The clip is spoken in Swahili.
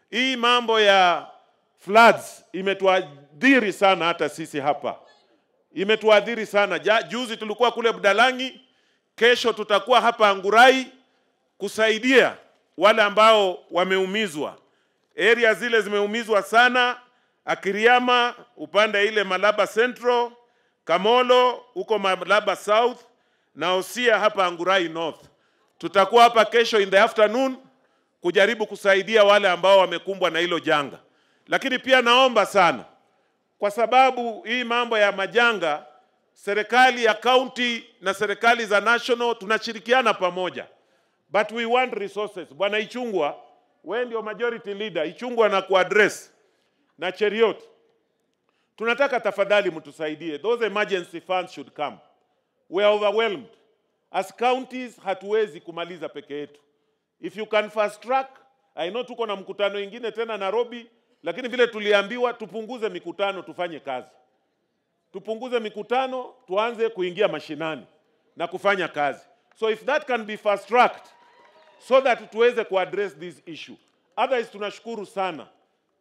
hii mambo ya floods imetuadhiri sana, hata sisi hapa imetuadhiri sana. Ja, juzi tulikuwa kule Budalangi, kesho tutakuwa hapa Angurai kusaidia wale ambao wameumizwa. Area zile zimeumizwa sana, Akiriama upande ile Malaba Central, Kamolo huko Malaba South na Osia hapa Angurai North. Tutakuwa hapa kesho in the afternoon kujaribu kusaidia wale ambao wamekumbwa na hilo janga, lakini pia naomba sana, kwa sababu hii mambo ya majanga, serikali ya county na serikali za national tunashirikiana pamoja, but we want resources. Bwana Ichungwa, wewe ndio majority leader, Ichungwa na kuaddress na Cheriot, tunataka tafadhali mtusaidie, those emergency funds should come. We are overwhelmed as counties, hatuwezi kumaliza peke yetu. If you can fast track, I know tuko na mkutano ingine tena Nairobi, lakini vile tuliambiwa tupunguze mikutano, tufanye kazi, tupunguze mikutano, tuanze kuingia mashinani na kufanya kazi. So if that can be fast tracked so that tuweze kuaddress this issue. Otherwise tunashukuru sana